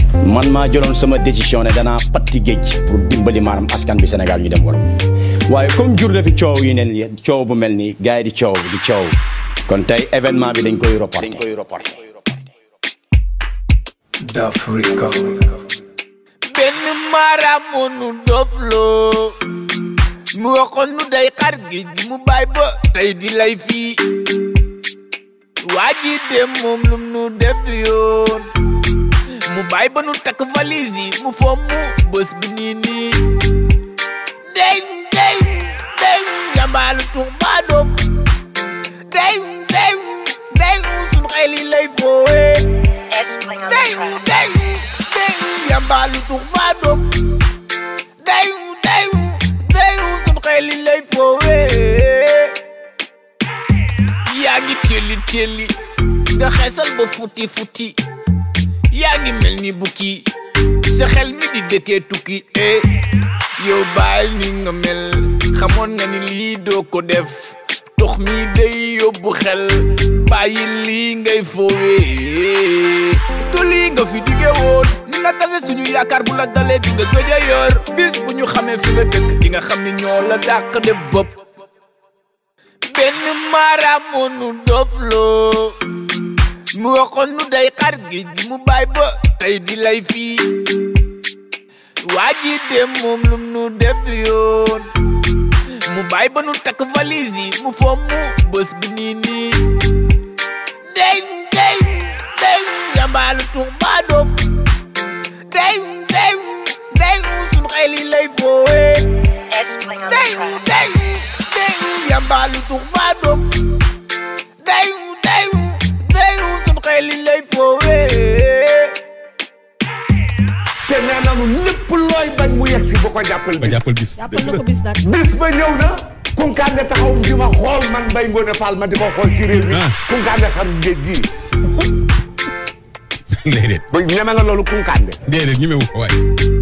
man maa jëloon sama décision ne danaa patti géej pour dimbali maanaam askan bi Sénégal ñu dem Europe waaye comme jur na fi coow yu ne nii coow bu mel nii gars yi di coow di coow kon tey événement bi dañ koy reporté. dañ koy reporté. d'Africa benn maaraamunu dofloo mu waxoon nu day xar géej gi mu baay ba tey di lay fii waa ji dem moom lum nu def du yoon mu baay ba nu takk valise yi mu fomm bés bi nii nii dey dey dey jambaalu tux baa dof dey dey dey sun xel yi lay foowe dey dey dey jambaalu tux baa dof dey dey dey sun xel yi lay foowe yaa ngi telli telli nga xeesal ba futi futi yaa ngi mel ni bukki sa xel mi di dëkkee tukki eh yow bàyyil ni nga mel xamoon nga ni lii doo ko def tox mi day yóbbu xel bàyyi lii ngay foowee du lii nga fi dige woon ni nga tase suñu yaakaar bu la dalee di nga gëj a yor bis bu ñu xamee fi nga dëkk di nga xam ni ñoo la dàq def bopp benn maaraamunu dofloo mu waxoon nu day xar géej gi mu baay ba tey di lay fii waa ji dem moom lum nu def du yoon mu baay ba nu takk valise yi mu fomm bés bi nii nii dey dey dey jambaalu tux baa dof dey dey dey sun xel yi lay foowe dey dey dey jambaalu tux baa dof dey dey dey sun xel yi lay foowe te nee nanu lépp looy bañ mu yegg si ba ko jàppal ba bis jàppal bis jàppal na ko bis nag bis ba ñëw na kunkaande taxaw di ma xool man Mbaye Ngoné Fall ma di ko xool ci réew mi Ah. kunkaande xam géej gii déedéet ba ñeme nga loolu kunkaande déedéet ñu mewu ko waay